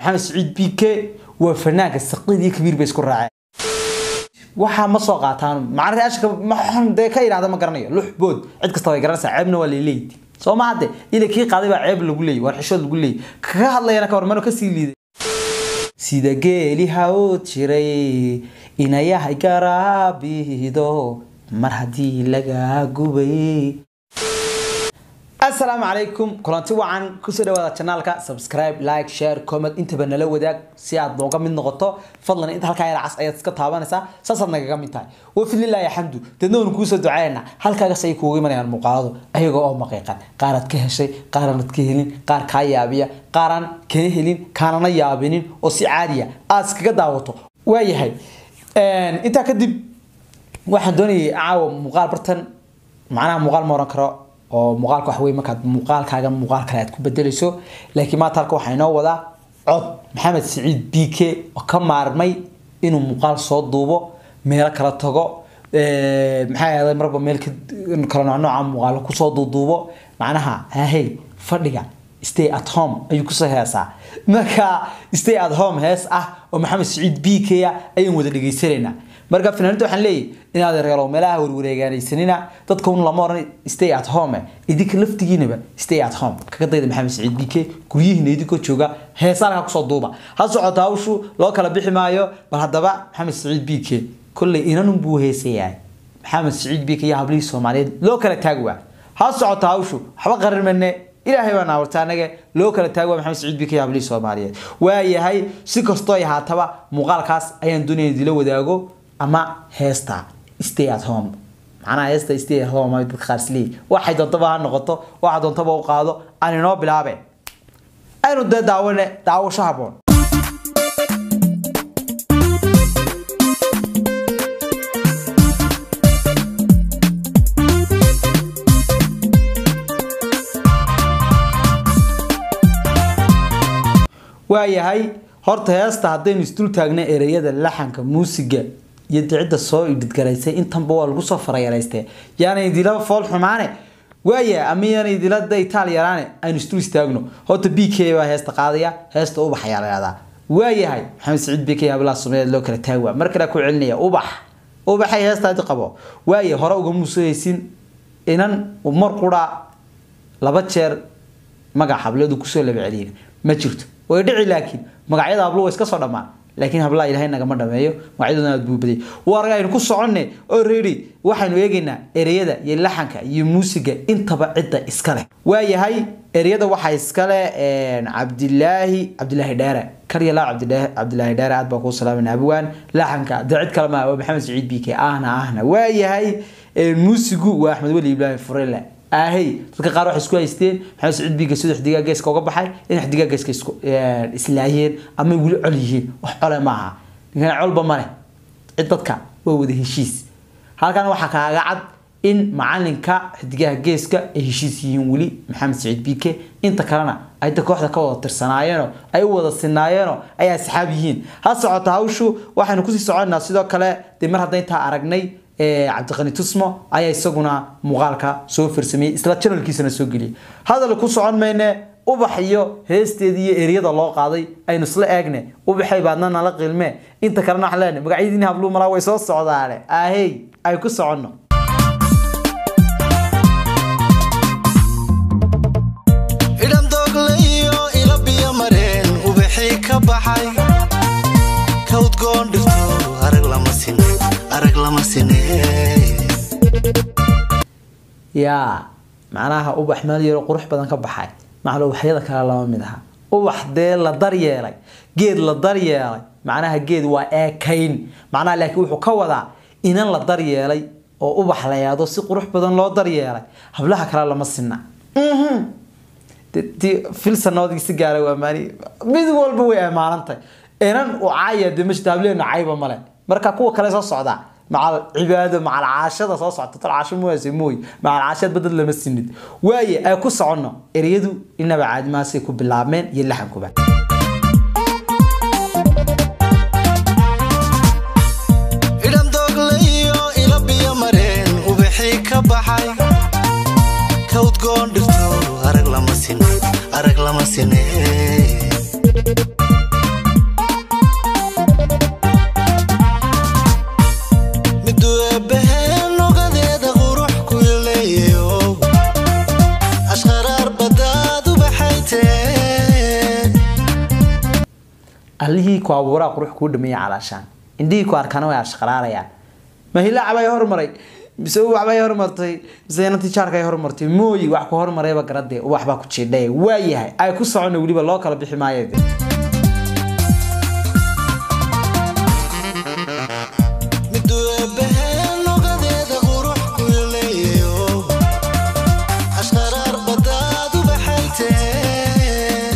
maxamed saciid b k waa fanaanka saqidii kabiir bay isku raaceen waxaa ma soo qaataan macnaha ashka maxaan dee ka yidhahda ma garanayo lux bood cid kasta way garanaysaa ceebna waa leeleeydi soo ma hadde ila kii qaaday baa ceeb lagu leeyay waar xishood lagu leeyay kaga hadlayana ka warmano kasii liiday sida geeli hawd jiray inayahay garaabido mar haddii lagaa gubay asalaamu calaykum kulanti wacan kusoo dhawaada janaalka subscribe like share comment intaba nala wadaag si aad nooga mid noqoto fadlan inta halkaa yar cas ayaad iska taabanaysaa saasaad nagaga mid tahay wafililaahi alxamdu deedna waynu kuusoo ducaynaa halkaagas ay kuuga imanayaan muuqaaladu ayagoo oo maqiiqan qaaraad ka heshay qaaraanad ka helin qaar kaa yaabiya qaaraan kana helin kaanana yaabinin oo si caadiya aad iskaga daawato waayahay intaa kadib waxaan doonayay caawa muuqaal bartan macnaha muuqaal ma oran karo oo muuqaalka wax wey markaad muuqaalkaaga muuqaal kale aad ku bedelayso laakiin maanta halka waxaa inoo wadaa cod maxamed siciid b k oo ka maarmay inuu muuqaal soo duubo meelo kala tago maxaa ahday marba meel kala noocnooca muuqaalo kusoo duuduubo macnaha ahey fadhiga stay at home ayuu kusoo heesaa marka stay at home hees ah oo maxamed siciid b k a ayaan wada dhegaysanaynaa marka fanaaniinta waxaan leeyahy inaad reelo meelaha warwareegaanaysanina dadka un lama oran stay at home idinka laftigiinaba stay at home kaga dayda maxamed saciid b k guryihiina idinkoo jooga heesaalka kusoo duuba ha socota hawshu loo kala bixi maayo bal haddaba maxamed saciid b k kolley inanun buu heesayahay maxamed saciid b k iyo hablihii soomaaliyeed loo kala taagi waa ha socota hawshu waxba qarin mane ilaahay baa naawarta anaga loo kala taagi waa maxamed saciid b k iyo hablihii soomaaliyeed waayahay si kastoo ay haataba muuqaalkaas ayaan doonaya idila wadaago ama heesta stay at home macnaha heesta stay at home ay dadka qaar isleeyihin waxay doontaba ha noqoto waxa doontaba u qaado aan inoo bilaabe aynu dee daawane daawasho haboon waayahay horta heesta haddaynu isdul taagna ereyada laxanka muusiga iyo cidda soo idhidgaraysay intanba waa lagu soo farayaraystee yaana idila fool xumaane waaya ama yaana idila da itaal yaraane aynu isdul istaagno horta b k baa heesta qaadaya heesta ubax ayaa la yahdaa waayahay maxamed saciid b k hablaa somaaliyeed loo kala taagwaa mar kale ku celinaya ubax ubaxay heestaadi qabo waaya hore uga muusahaysin inan mar qura laba jeer magac hableedu kusoo laba celiyin ma jirto way dhici laakiin magacyada hablo way iska soo dhammaan laakiin hablaa ilaahay nagama dhameeyo magacyadoodana aad buu baday war aynu ku soconne already waxaynu eegaynaa ereyada iyo laxanka iyo muusiga intaba cidda iska leh waayahay ereyada waxaa iskale cabdilaahi cabdilaahi dheere karyalaa cabdilaahi dheere aad baa kuu salaamayna abwaan laxanka dee cid kale maa waa maxamed saciid b k ahna ahna waayahay muusigu waa axmed weli ibraahim furele ahey dadka qaar waxay isku haysteen maxamed saciid biga sida xidigaa geeska uga baxay in xidigaa geeska isku islaayeen ama weli col yihiin wax cole maaha ninkan colba male cid dadka waa wada heshiis halkan waxaa kaaga cad in macalinka xidigaha geeska ay heshiis yihiin weli maxamed saciid b k inta kalena ay da kooxda ka wada tirsanaayeenoo ay u wada sinaayeenoo ay asxaab yihiin ha socota hawshu waxaynu kusii soconaa sidoo kale dee mar hadda intaa aragnay cabdiqani tusmo ayaa isaguna muuqaalka soo farsameeyey isla janalkiisana soo geliyay hadal ku socon mayne ubax iyo heesteedii iyo eriyada loo qaaday aynu isla eegne ubaxay baadna nala qiilmee inta kalena waxaan leenahay magacyadiini habluu malaa way soo socdaane ahey ay ku soconno idhandoogliyo ila biyo mareen ubaxii ka baxay kawdgoon dhirto arag lama sine arag lama sine yaa macnaha ubax meel yaro qurux badan ka baxay macna ubaxyada kale lama mid aha ubax dee la daryeelay geed la daryeelay macnaha geed waa eekayn macnaha laakiin wuxuu ka wadaa inan la daryeelay oo ubax la yaado si qurux badan loo daryeelay hablaha kale lama sinna filsanoodii si gaara waa maani mid walba way ammaanantahay inan u caaya dee mashta hableena cayba male marka kuwa kale soo socdaa macal cibaado macal caashada soo socta tal caasho mooyase mooy macal caashad badad lama sinid waaye ay ku soconno ereyadu inaba caadimaasay ku bilaabmeen iyo laxankuba idhandoogliyo ila biyo mareen ubaxii ka baxay kawdgoon dhirto arag lama sine arag lama sine allihii ku abuuraa qurux kuu dhameeya calaashaan indhihii ku arkana way ashqaraarayaan ma hilaac bay hormaray mise ubax bay hormartay mise inantii jaarka ay hormartay mooyi wax ku hormarayba garadee ubax baa ku jiidhay waayahay ay ku socona weliba loo kala bixi maayo dee miduu eebbaheen lugadeeda qurux ku leeyayo ashqaraar badaad u baxaytee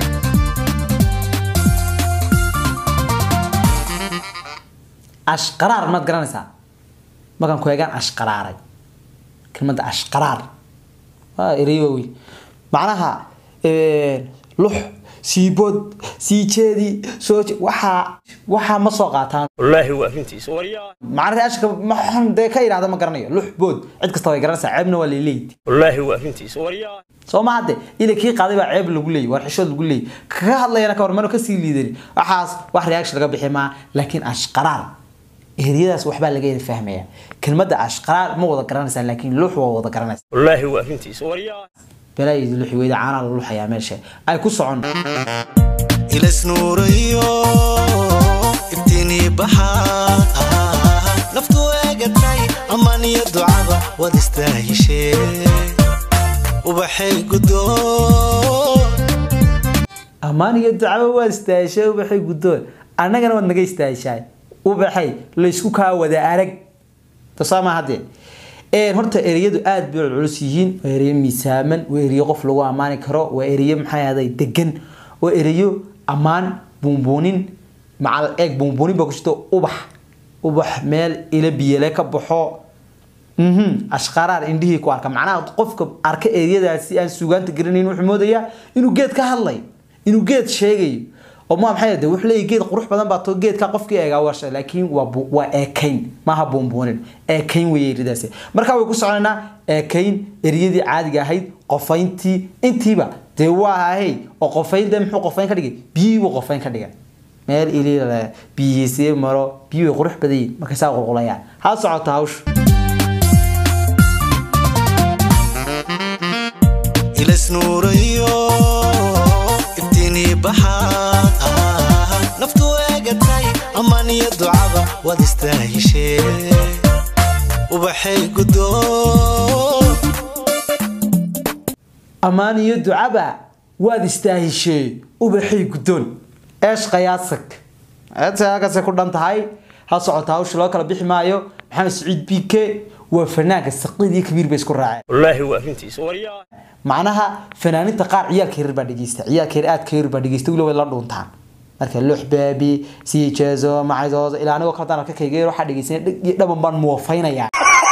ashqaraar maad garanaysaa markaan ku eegaan ashqaraaray kelmadda ashqaraar waa erey waaweyn macnaha eh, lux siibood sii jeedi soo je- waxaa waxaa ma soo qaataan wallaahi waa arrintiisa waryaa macna reashka maxaan dee ka idhaahda ma garanayo lux bood cid kasta way garanaysaa ceebna waa leeleyd wallaahi waa arrintiisa waryaa soo ma hadde ila kii qaaday baa ceeb lagu leeyay war xishood lagu leeyay kaga hadlayana ka hor mano kasii liidani waxaas wax reaction laga bixi maa laakiin ashqaraar eriyadaas waxbaa laga yada fahmaya kelmadda ashqaraar ma wada garanaysaa laakiin lux waa wada garanaysaa wallaahi waa arrintiisa waryaa balaayidi luxi weyda caanaa la luxayaa meesha ay ku socon ilasnuurayo ibtiinii baxaa naftu eegatay amaan iyo ducaba wad istaahishee ubaxay guddoon ammaan iyo ducaba waad istaahishee ubaxay guddoon annagana waad naga istaahishaay ubaxay laysku kaa wada arag tasaama haddee een horta ereyadu aad bay culus yihiin waa ereyo miisaaman waa ereyo qof lagu ammaani karo waa ereyo maxay ahday degan waa ereyo ammaan buunbuunin macal eeg buunbuunin baa ku jirto ubax ubax meel ila biyale ka baxo mhm ashqaraar indhihii ku arka macnaha qofka arka ereyadaasi aan suugaanta garanayn wuxuu moodayaa inuu geed ka hadlayo inuu geed sheegayo oo ma maxay de wuxuu leeyahay geed qurux badan baa too geedka qofkii eegaa warsha laakiin waa bu- waa eekayn maaha buunbuunin eekayn weeye eriyadaasi marka way ku soconaynaa eekayn eriyadii caadiga ahayd qofayntii intiiba dee waa ahay oo qofayn dee muxuu qofayn ka dhigay biyihii buu qofayn ka dhigay meel ilile biyihiisii maro biyuhu way qurux badan yihiin markay saa qulqulayaan ha socota hawshu ilasnuurayo ibtiinii baxaa naftu eegatay amaan iyo ducaba wad istaahishee ubaxay guddoon ammaan iyo ducaba waad istaahishee ubaxay guddoon eesh qayaasag eedsaakase ku dhan tahay ha socota hawsha loo kala bixi maayo maxamed saciid bike waa fanaanka saqiid iyo kabiir bay isku raaceen wallaahi waa arrintiisa waryaa macnaha fanaaninta qaar ciyaalka yaryar baa dhegeysta ciyaalka yar aadka yaryar baa dhegeysta weliba way la dhuuntaan marka lux baabi sii jeezo macayzoozo ilaa anigoo kale daan arka kayga yar waxaa dhegeysanay dheg iyo dhaban baan muwafaynayaa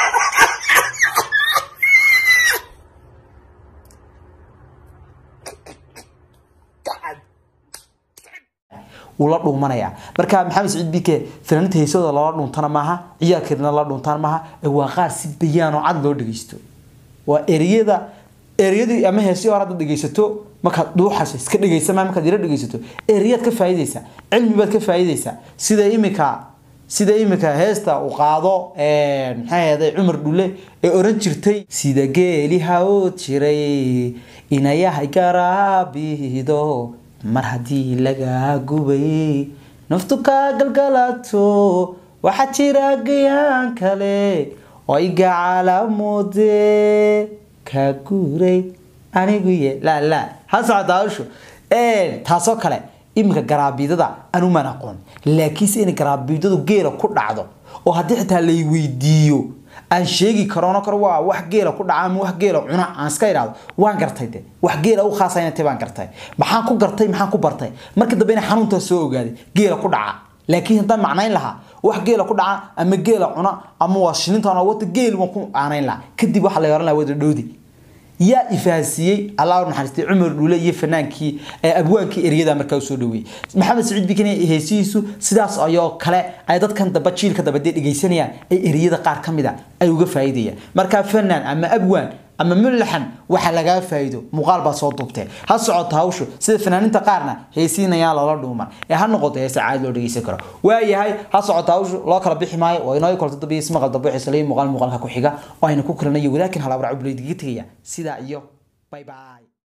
wuu la dhuumanayaa marka maxamed saciid bike fanaaniinta heesooda lala dhuuntana maaha ciyaalkeedna la dhuuntaan maaha ee waa qaar si bayaan oo cad loo dhegeysto waa ereyada ereyadii ama heesii hore haddaad dhegeysato markaad dhuuxaso iska dhegeysa maa markaad yaro dhegeysato ereyaad ka faa'iideysaa cilmi baad ka faa'iideysaa sida imika sida imika heesta uu qaado maxay ahayday cumar dhule ee oran jirtay sida geeli hawood jiray inayahay garaabido mar haddii lagaa gubay naftu kaa galgalato waxaa jira gayaan kale oo iga calaamode kaa guuray anigu ye la la ha socota hawshu taasoo kale iminka garaabidada anumaan aqoon laakiinse inay garaabidadu geela ku dhacdo oo haddii xitaa lay weydiiyo aan sheegi karono karo waa wax geela ku dhaca ama wax geela cuna aan iska idhaahdo waan gartay de wax geela u khaasa inay tahay baan gartay maxaan ku gartay maxaan ku bartay markii dambe inay xanuuntaa soo ogaaday geela ku dhaca laakiin haddaan macnayn lahaa wax geela ku dhaca ama geela cuna ama waa shilintaan oo wata geel waan ku aanayn lahaa kadib waxaa la oran lahaa wada dhoodi yaa ifahansiiyey allah u naxariistay cumar dhule iyo fanaankii abwaankii ereyada markaa usoo dhaweeyey maxamed saciid bikin heesihiisu sidaas ayoo kale ay dadkan damba jiilka damba dee dhegeysanayaan ay ereyada qaar ka mid a ay uga faa'iidayaan markaa fanaan ama abwaan ama mulaxan waxa lagaa faa'iido muuqaal baa soo duubtee ha socoto hawshu sida fanaaninta qaarna heesiinayaan lala dhuuman ee ha noqoto heese caadi loo dhegeysan karo waayahay ha socoto hawshu loo kala bixi maayo waa inoo kolta dambe ismaqal dambe waxay salay muuqaal muuqaalka ku xiga oo ayna ku kulanayo walaakin hal abracu bulaydiga tegaya sidaa iyo bye bye